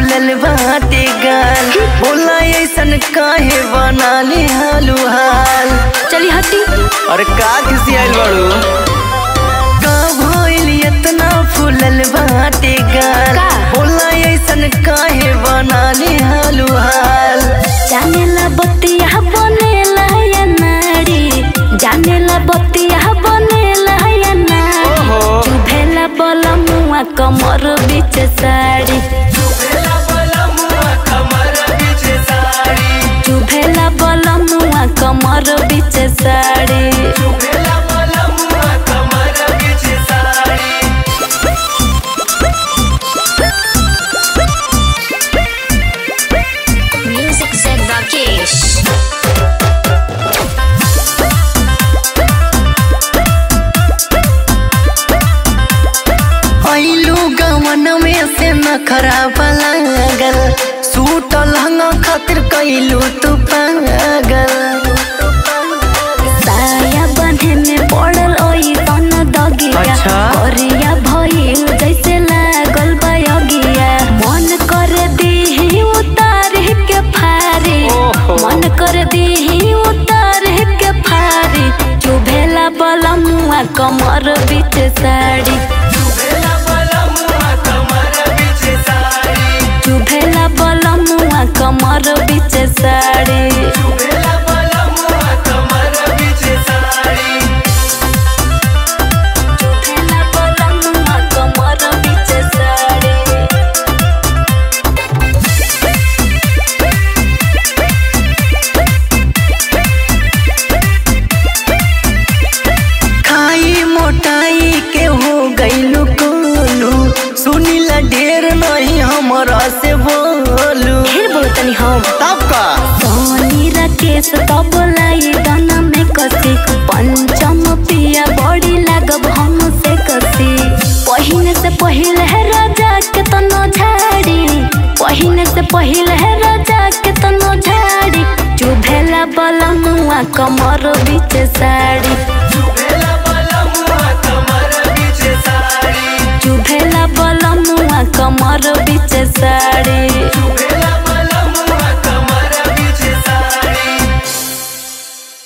फूलल बाटे गाल बोला ऐसन काहे बना ले हालू हाल चली हटी अरे का किसी आइल बाड़ू का भइल इतना फूलल बाटे गाल का? बोला ऐसन काहे बना ले हालू हाल जानेला बतिया बनेला या नारी जानेला बतिया बनेला या नारी ओहो। चुभेला बला मुआ कमर बीच साड़ी चुभेला बला मुआ कमर बीच साड़ी Music said Rakesh. आइलू गवन में से न खराब लागल सूट लहंगा खातिर कैलू तू पागल साया बंधे में पड़ल ओई सन दगिया अच्छा। करिया भइल जैसे लागल बयगिया मन कर दीही उतार के फारी ओहो। मन कर दीही उतार के फारी चुभेला बला मुआ कमर बीच साड़ी चुभेला बला मुआ कमर बीच साड़ी चुभेला बला मुआ कमर बीच साड़ी खाई मोटाई के हो गईलू कोलू सुनीला ढेर नहीं हमरा से बोलू ढेर बोलतनी हम तब का सोनी राकेश तब लाई दाना में कसी पंचम पिया बड़ी लागब हम से कसी पहिने से पहिले है राजा के तनो झाड़ी पहिने से पहिले है राजा के तनो झाड़ी चुभेला बला मुआ कमर बीच साड़ी चुभेला बला मुआ कमर बीच साड़ी